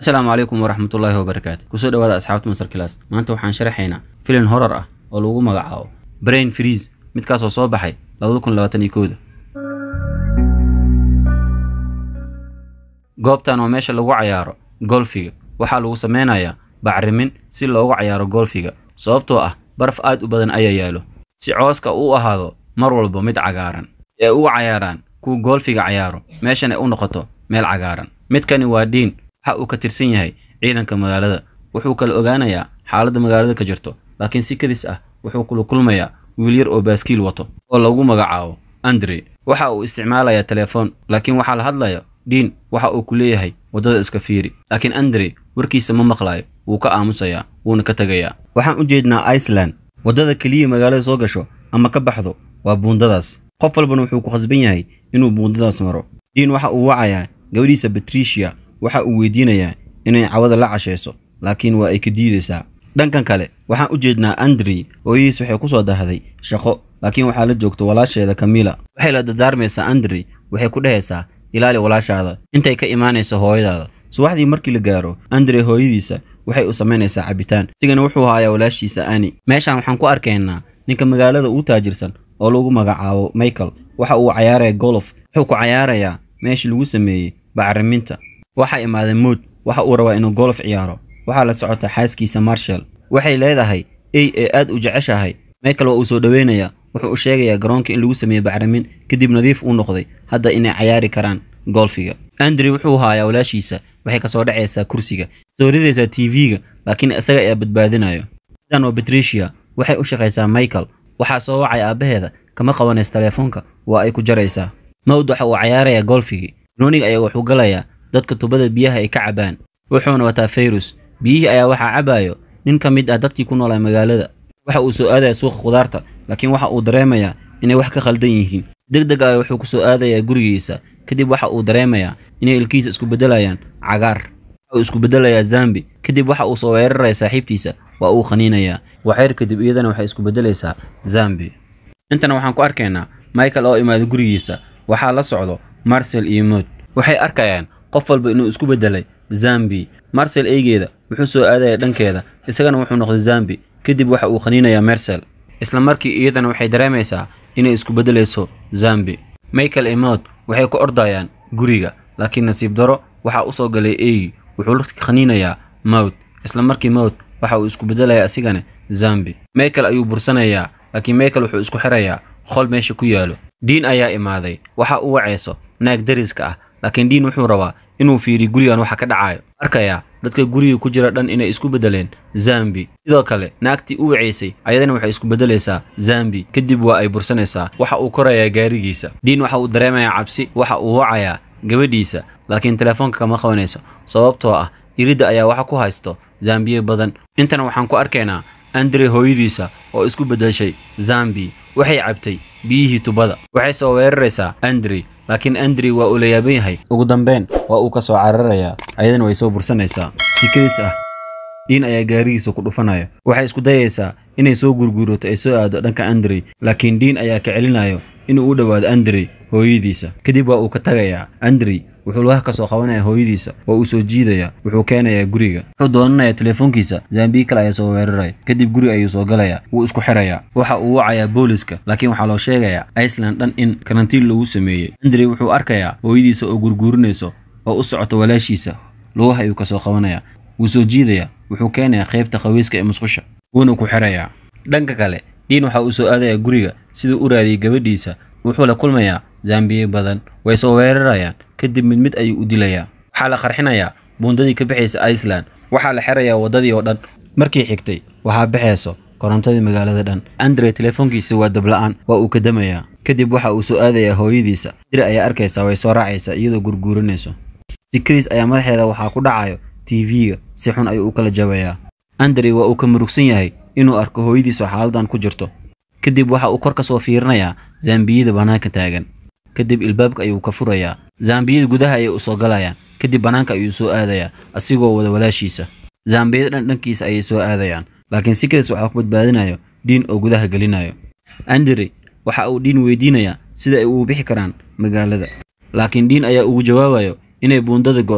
asalaamu calaykum waraxmatullaahi wabarakaatu kusoo dhawaada asxaabta masar kilaas maanta waxaan sharaxaynaa filin horor ah oo lagu magacaabo brain freeze midkaasoo soo baxay labada kun labaatan iyo kooda goobtan waa meesha lagu cayaaro golfiga waxaa lagu sameynayaa bacrimin si loogu cayaaro golfiga sababtoo ah baraf aad u badan ayaa yaalo si cooska u ahaado mar walba mid cagaaran ee u cayaaraan kuwa golfiga cayaaro meeshan ay u noqoto meel cagaaran midkani waa diin waxa uu ka tirsan yahay ciidanka magaalada wuxuu kala ogaanayaa xaaladda magaalada ka jirto laakiin si kadis ah wuxuu kula kulmayaa wiil yar oo baaskiil wato oo lagu magacaabo andre waxa uu isticmaalayaa telefoon laakiin waxaa la hadlaya diin waxa uu ku leeyahay waddada iska fiiri laakiin andre warkiisa ma maqlaayo wuu ka aamusayaa wuuna ka tegayaa waxaan u jeednaa iceland waddada keliya magaalada soo gasho ama ka baxdo waa buundadaas qof walbana wuxuu ku khasban yahay inuu buundadaas maro diin waxa uu wacayaa gabadhiisa batricia waxa uu weydiinayaa inay cawada la cashayso laakiin waa ay ka diidaysaa dhankan kale waxaan u jeednaa andrey hooyadiis waxay ku soo dahday shaqo laakiin waxaa la joogta walaasheeda kamila waxay la dardaarmaysaa andrey waxay ku dhehaysaa ilaali walaashaada intay ka imaanayso hooyadaada subaxdii markii la gaaro andre hooyadiisa waxay u samaynaysaa cabitaan isigana wuxuu haayaa walaashiisa ani meeshaan waxaan ku arkaynaa ninka magaalada uu taajirsan oo lagu magacaabo michael waxa uu cayaaraya golof wuxuu ku cayaarayaa meeshii lagu sameeyey bacriminta waxaa imaaday mood waxa uu rabaa inuu golof ciyaaro waxaa la socota xaaskiisa marshall waxay leedahay ey ee aad u jeceshahay michael waa uu soo dhoweynayaa wuxuu u sheegayaa garoonka in lagu sameeyey bacrimin kadib nadiif uu noqday hadda inay cayaari karaan golfiga andre wuxuu haayaa walaashiisa waxay ka soo dhacaysaa kursiga soo ridaysaa tv-ga laakiin isaga ayaa badbaadinayo sidan waa batricia waxay u shaqaysaa michael waxaa soo wacay aabbaheeda kama qabanaysa teleefoonka waa ay ku jaraysaa mawd waxa uu cayaarayaa golfigii ronig ayaa wuxuu galayaa dadka tubada biyaha ay ka cabaan wuxuuna wataa fayrus biyihii ayaa waxaa cabaayo nin ka mid ah dadkii ku noolaa magaalada waxa uu soo aadaya suuqa khudaarta laakiin waxa uu dareemayaa inay wax ka khaldan yihiin deg deg ah wuxuu ku soo aadayaa gurigiisa kadib waxa uu dareemayaa inay ilkihiisa isku beddelayaan cagaar waxa uu isku beddelayaa zambi kadib waxa uu soo weeraraya saaxiibtiisa waa uu khaniinayaa waxyar kadib iyadana waxay isku beddelaysaa zambi intana waxaan ku arkaynaa michael oo imaada gurigiisa waxaa la socdo marsel iyo mood waxay arkayaan qof walba inuu isku beddelay zambi marsel eygeeda wuxuu soo aadaya dhankeeda isagana wuxuu noqday zambi kadib waxa uu khaniinayaa mersel isla markii iyadana waxay dareemaysaa inay isku beddelayso zambi michael iyo mood waxay ku ordayaan guriga laakiin nasiib daro waxaa u soo galay eyi wuxuu la khaniinayaa mowd isla markii mowd waxa uu isku beddelayaa asigana zambi michael ayuu bursanayaa laakiin michael wuxuu isku xirayaa qol meesha ku yaalo diin ayaa imaaday waxa uu wacayso naag dariska ah laakiin diin wuxuu rabaa inuu fiiriyo gurigan waxa ka dhacayo arkayaa dadka guriga ku jira dhan inay isku beddeleen zambi sidoo kale naagtii u wacaysay ayadana waxay isku beddelaysaa zambi kadib waa ay bursanaysaa waxa uu korayaa gaarigiisa diin waxa uu dareemayaa cabsi waxa uu wacayaa gabadhiisa laakiin telefoonka kama qabanayso sababtoo ah iridda ayaa waxa ku haysto zambiye badan intana waxaan ku arkaynaa andre hooyadiisa oo isku beddeshay zambi waxay cabtay biyihii tubada waxay soo weeraraysaa andre laakiin andre waa uu la yaaban yahay ugu dambeyn waa uu ka soo cararayaa ayadana way soo bursanaysaa sikadiis ah diin ayaa gaarigiisa ku dhufanaya waxay isku dayaysaa inay soo gurguurato ay soo aado dhanka andre laakiin diin ayaa ka celinayo inuu u dhowaado andre hooyadiisa kadib waa uu ka tagayaa andre wuxuu lugaha ka soo qabanaya hooyadiisa waa uu soo jiidayaa wuxuu keenayaa guriga wuxuu doonanayaa telefoonkiisa zambiyi kale ayaa soo weeraraya kadib guri ayuu soo galayaa wuu isku xirayaa waxa uu wacayaa booliska laakiin waxaa loo sheegayaa iceland dhan in karantiin lagu sameeyey andre wuxuu arkayaa hooyadiisa oo gurguurinayso oo u socota walaashiisa lugaha ayuu ka soo qabanayaa wuu soo jiidayaa wuxuu keenayaa qaybta qawiiska ee musqusha wuuna ku xirayaa dhanka kale diin waxa uu soo aadayaa guriga siduu u raadiyey gabadhiisa wuxuu la kulmayaa zambiye badan way soo weerarayaan kadib mid mid ayuu u dilayaa waxaa la qarxinayaa buundadii ka baxaysa iceland waxaa la xirayaa waddadii oo dhan markii xigtay waxaa baxayso korontadii magaalada dhan andre telefoonkiisa waa dabla-aan waa uu kadamayaa kadib waxa uu soo aadayaa hooyadiisa dir ayaa arkaysaa way soo raacaysaa iyadoo gurguurinayso sikadiis ayaa madaxeeda waxaa ku dhacayo tv-ga si xun ayuu u kala jabayaa andre waa uu ka murugsan yahay inuu arko hooyadiisa xaaladan ku jirto kadib waxa uu kor ka soo fiirinayaa zambiyada bannaanka taagan kadib ilbaabka ayuu ka furayaa zambiyada gudaha ayay u soo galayaan kadib bannaanka ayuu soo aadayaa asigoo wada walaashiisa zambiyada dhan dhankiisa ayay soo aadayaan laakiin sikadaas waxaa ku badbaadinayo diin oo gudaha gelinayo andre waxa uu diin weydiinayaa sida ay ugu bixi karaan magaalada laakiin diin ayaa ugu jawaabayo inay buundada go'day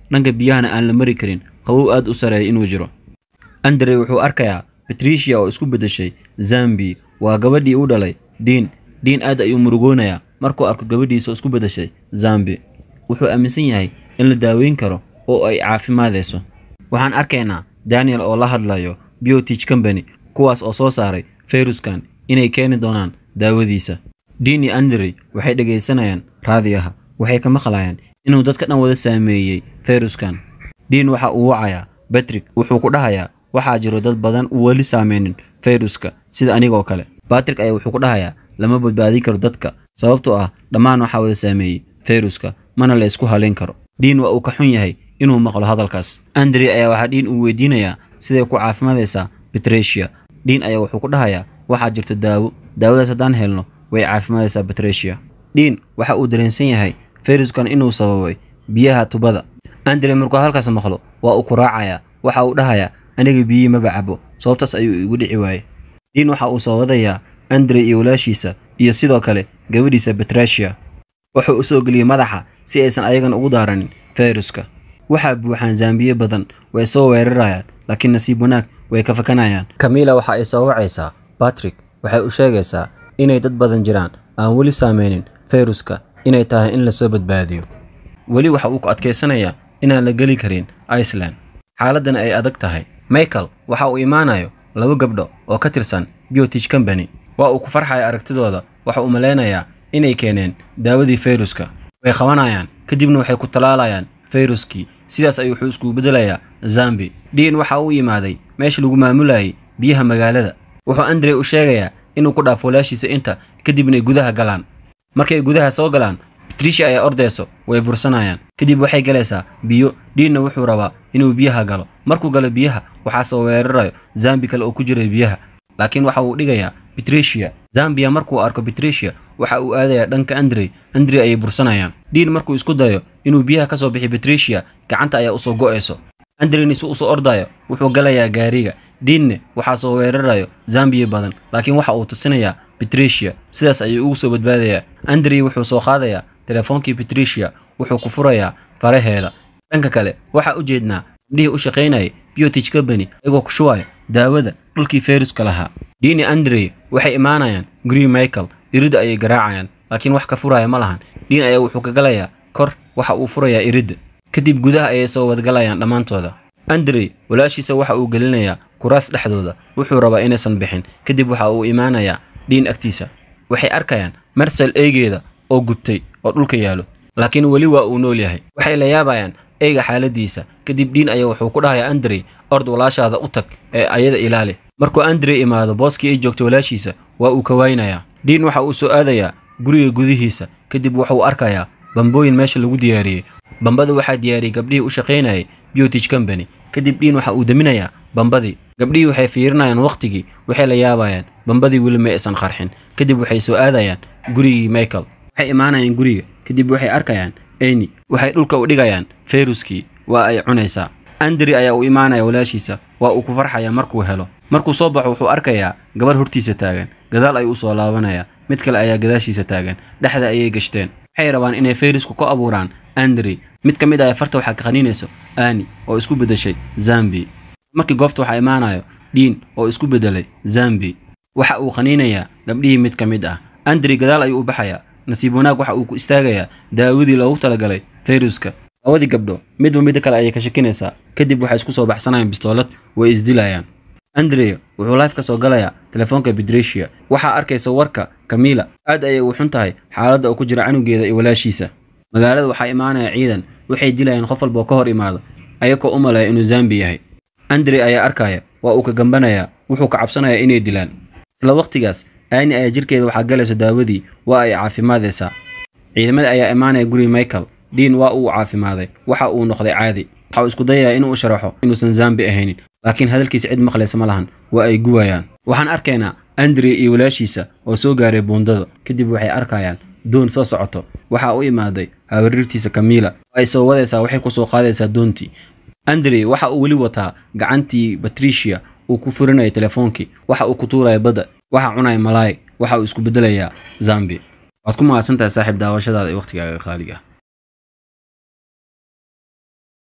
dhanka biyahana aan la mari karin qabow aad u sareeya inuu jiro andre wuxuu arkayaa batricia oo isku beddeshay zambi waa gabadhii u dhalay diin diin aad ayuu murugoonayaa markuu arko gabadhiisa oo isku beddeshay zambi wuxuu aaminsan yahay in la daaweyn karo oo ay caafimaadayso waxaan arkaynaa daniel oo la hadlayo biotich company kuwaas oo soo saaray fayruskan inay keeni doonaan daawadiisa diin iyo andre waxay dhegaysanayaan raadiyaha waxay ka maqlayaan inuu dadka dhan wada saameeyey fayruskan diin waxa uu wacayaa batrik wuxuu ku dhahayaa waxaa jiro dad badan uu weli saameynin fayruska sida anigoo kale batrik ayaa wuxuu ku dhahayaa lama badbaadin karo dadka sababtoo ah dhammaan waxaa wada saameeyey fayruska mana la isku halayn karo diin waa uu ka xun yahay inuu maqlo hadalkaas andre ayaa waxaa diin uu weydiinayaa siday ku caafimaadaysaa betrecia diin ayaa wuxuu ku dhahayaa waxaa jirto daawo daawadaas haddaan helno way caafimaadaysaa betrecia diin waxa uu dareensan yahay fayruskan inuu sababay biyaha tubada andre markuu halkaas maqlo waa uu ku raacayaa waxa uu dhahayaa aniga biyihii maba cabo sababtaas ayuu igu dhici waayey diin waxa uu soo wadayaa andre iyo walaashiisa iyo sidoo kale gabadhiisa betracia wuxuu u soo geliyey madaxa si aysan ayagana ugu daaranin fayruska waxaa buuxaan zaambiye badan way soo weerarayaan laakiin nasiib wanaag way ka fakanayaan kamila waxa ay soo wacaysaa batrik waxay u sheegaysaa inay dad badan jiraan aan weli saameynin fayruska inay tahay in lasoo badbaadiyo weli waxa uu ku adkaysanayaa inaan la geli karin iceland xaaladdana ay adag tahay michael waxa uu imaanayo laba gabdho oo ka tirsan biotich company waa uu ku farxaya aragtidooda waxa uu malaynayaa inay keeneen daawadii fayruska way qabanayaan kadibna waxay ku talaalayaan fayruskii sidaas ayuu wuxuu iskugu beddelayaa zambi diin waxa uu yimaaday meesha lagu maamulayay biyaha magaalada wuxuu andre u sheegayaa inuu ku dhaafo walaashiisa inta kadibna ay gudaha galaan markay gudaha soo galaan batricia ayaa ordayso way bursanayaan kadib waxay galaysaa biyo diinna wuxuu rabaa inuu biyaha galo markuu galo biyaha waxaa soo weerarayo zambi kale oo ku jiray biyaha laakiin waxa uu dhigayaa betricia zambiya markuu arko betricia waxa uu aadayaa dhanka andre andre ayay bursanayaan diin markuu isku dayo inuu biyaha ka soo bixi betricia gacanta ayaa usoo go'ayso andreni si usoo ordayo wuxuu galayaa gaariga diinne waxaa soo weerarayo zambiya badan laakiin waxa uu tusinayaa betricia sidaas ayuu ugu soo badbaadayaa andre wuxuu soo qaadayaa telefoonkii betricia wuxuu ku furayaa faraheeda dhanka kale waxaa u jeednaa gabdhihii u shaqaynayay biotich company ayagoo ku shubaya daawada dhulkii fayruska lahaa diini andre waxay imaanayaan guryi michael iridda ayay garaacayaan laakiin wax ka furaya ma lahan diin ayaa wuxuu ka galayaa kor waxa uu furayaa iridda kadib gudaha ayay soo wadgalayaan dhammaantooda andre walaashiisa waxa uu gelinayaa kuraas dhexdooda wuxuu rabaa inaysan bixin kadib waxa uu imaanayaa dhiin agtiisa waxay arkayaan marsal eegeeda oo gubtay oo dhulka yaalo laakiin weli waa uu nool yahay waxay la yaabayaan eyga xaaladiisa kadib dhiin ayaa wuxuu ku dhahayaa andre ord walaashaada u tag ee ayada ilaali markuu andre imaado booskii ay joogto walaashiisa waa uu ka waynayaa dhiin waxa uu soo aadayaa guriga gudihiisa kadib wuxuu arkayaa bambooyin meesha lagu diyaariyey bambada waxaa diyaariyey gabdhihii u shaqaynayay biotich company kadib dhiin waxa uu deminayaa bambadii gabdhihii waxay fiirinayaan wakhtigii waxay la yaabayaan bambadii weli ma aysan qarxin kadib waxay soo aadayaan gurigii michael waxay imaanayaan guriga kadib waxay arkayaan eni waxay dhulka u dhigayaan fayruskii waa ay cunaysaa andri ayaa u imaanaya walaashiisa waa uu ku farxaya markuu helo markuu soo baxo wuxuu arkayaa gabar hortiisa taagan gadaal ayuu usoo laabanayaa mid kale ayaa gadaashiisa taagan dhexda ayay gashteen waxay rabaan inay fayrusku ku abuuraan andri mid ka mid ah farta waxaa ka qaniinayso ani oo isku beddeshay zambi markii goobta waxaa imaanayo dhiin oo isku beddelay zambi waxa uu qaniinayaa gabdhihii mid ka mid ah andri gadaal ayuu u baxayaa nasiib wanaag waxa uu ku istaagayaa daawadii loogu talagalay fayruska labadii gabdho midba midda kale ayay ka shakinaysaa kadib waxay isku soo baxsanayaan bistoolad way isdilayaan andre wuxuu life ka soo galayaa telefoonka bedrecia waxaa arkaysa warka kamila aad ayay u xun tahay xaaladda uu ku jira canugeeda iyo walaashiisa magaalada waxaa imaanaya ciidan waxay dilayaan qof walboo ka hor imaado ayagoo u maleeya inuu zambi yahay andre ayaa arkaya waa uu ka gambanayaa wuxuu ka cabsanayaa inay dilaan isla wakhtigaas aani ayaa jirkeeda waxaa galayso daawadii waa ay caafimaadaysaa ciidamada ayaa imaanaya guriga michael diin waa uu caafimaaday waxa uu noqday caadi waxa uu isku dayayaa inuu u sharaxo inuusan zambi ahaynin laakiin hadalkiisa cid maqlaysa ma lahan waa ay guwayaan waxaan arkaynaa andre iyo walaashiisa oo soo gaaray buundada kadib waxay arkayaan doon soo socoto waxaa u imaaday hawarirtiisa kamila ay soo wadaysaa waxay ku soo qaadaysaa doontii andre waxa uu weli wataa gacantii batricia uu ku furinaya telefoonkii waxa uu ku tuuraya badda waxa cunaya malaay waxa uu isku beddelayaa zambi waad ku mahadsantahay saaxiib daawashadaada iyo wakhtigaaga qaaliga